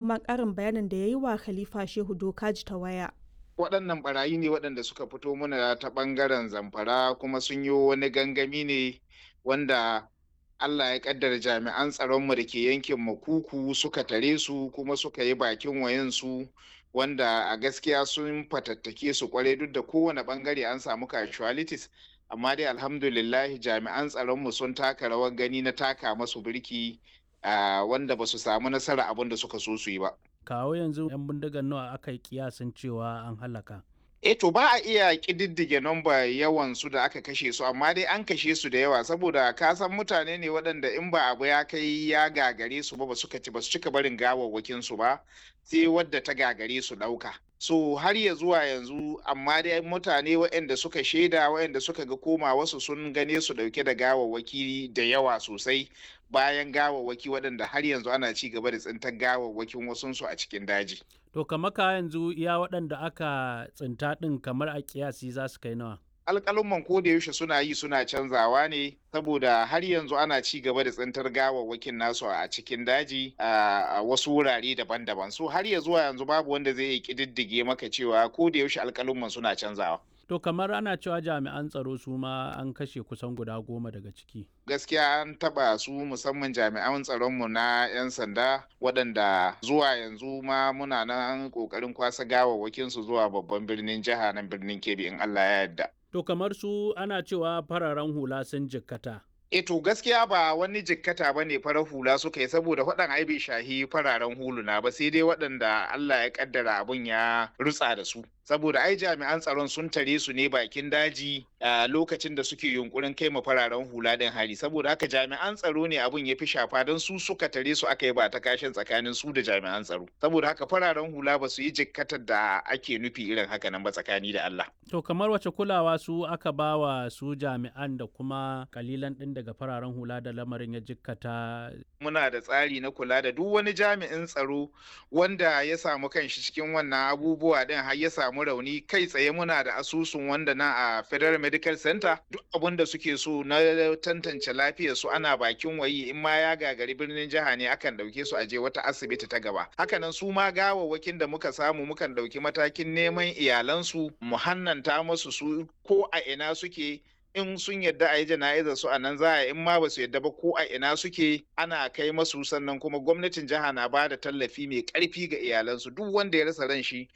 kuma ƙarin bayanin da ya yi wa Khalifa Shehu Dokaji ta waya. waɗannan barayi ne waɗanda suka fito mana ta ɓangaren zamfara kuma sun yi wani gangami ne wanda Allah ya ƙaddara jami'an tsaronmu da ke yankin makuku suka tare su kuma suka yi bakin wayansu wanda a gaskiya sun fatattake su kwarai duk da kowane ɓangare an samu casualties amma dai alhamdulillahi jami'an tsaronmu sun taka rawar gani na taka masu birki wanda ba su samu nasara abin da suka so su yi ba. kawo yanzu 'yan bindigar nawa aka yi kiyasin cewa an halaka E to ba a iya ƙididdige nomba yawan su da aka kashe su amma dai an kashe su da yawa saboda ka san mutane ne waɗanda in ba abu ya kai ya gagare su ba ba suka ci ba su cika barin gawawwakin su ba sai wadda ta gagare su ɗauka. So har ya zuwa yanzu amma dai mutane waɗanda suka shaida waɗanda suka ga koma wasu sun gane su ɗauke da gawawwaki da yawa sosai bayan gawawwaki waɗanda har yanzu ana ci gaba da tsintar gawawwakin wasunsu a cikin daji. To kamar ka yanzu iya waɗanda aka tsinta ɗin kamar a kiyasi za su kai nawa? alƙalumman ko da yaushe suna yi suna canzawa ne saboda har yanzu ana ci gaba da tsintar gawawwakin nasu a cikin daji a wasu wurare daban-daban so har ya zuwa yanzu babu wanda zai iya ƙididdige maka cewa ko da yaushe alƙalumman suna canzawa To kamar ana cewa jami'an tsaro su ma an kashe kusan guda goma daga ciki. Gaskiya an taba su musamman jami'an tsaronmu na 'yan sanda waɗanda zuwa yanzu ma muna nan ƙoƙarin kwasa gawawwakin su zuwa babban birnin jiha nan birnin Kebbi in Allah ya yarda. To kamar su ana cewa fararen hula sun jikkata. E to gaskiya ba wani jikkata ba ne farar hula suka yi saboda waɗan ai bai shahi fararen huluna ba sai dai waɗanda Allah ya kaddara abun ya rutsa da su. Saboda ai jami'an tsaron sun tare su ne bakin daji a lokacin da suke yunkurin kai ma fararen hula ɗin hari saboda haka jami'an tsaro ne abun ya fi shafa don su suka tare su aka yi ba ta kashin tsakanin su da jami'an tsaro. Saboda haka fararen hula ba su yi jikkatar da ake nufi irin haka nan ba tsakani da Allah. To kamar wace kulawa su aka bawa su jami'an da kuma kalilan ɗin daga fararen hula da lamarin ya jikkata. Muna da tsari na kula da duk wani jami'in tsaro wanda ya samu kanshi cikin wannan abubuwa ɗin har ya samu rauni kai tsaye muna da asusun wanda na a Federal Medical Center duk abin da suke so na tantance lafiyar su ana bakin wayi in ma ya gagari birnin jiha ne akan ɗauke su aje wata asibiti ta gaba. Hakanan su ma gawawwakin da muka samu mukan ɗauki matakin neman iyalansu mu hannanta masu su ko a ina suke in sun yadda a yi jana'izar su a nan za a in ma ba su yadda ba ko a ina suke ana kai masu sannan kuma gwamnatin jiha na ba da tallafi mai karfi ga iyalansu duk wanda ya rasa ran shi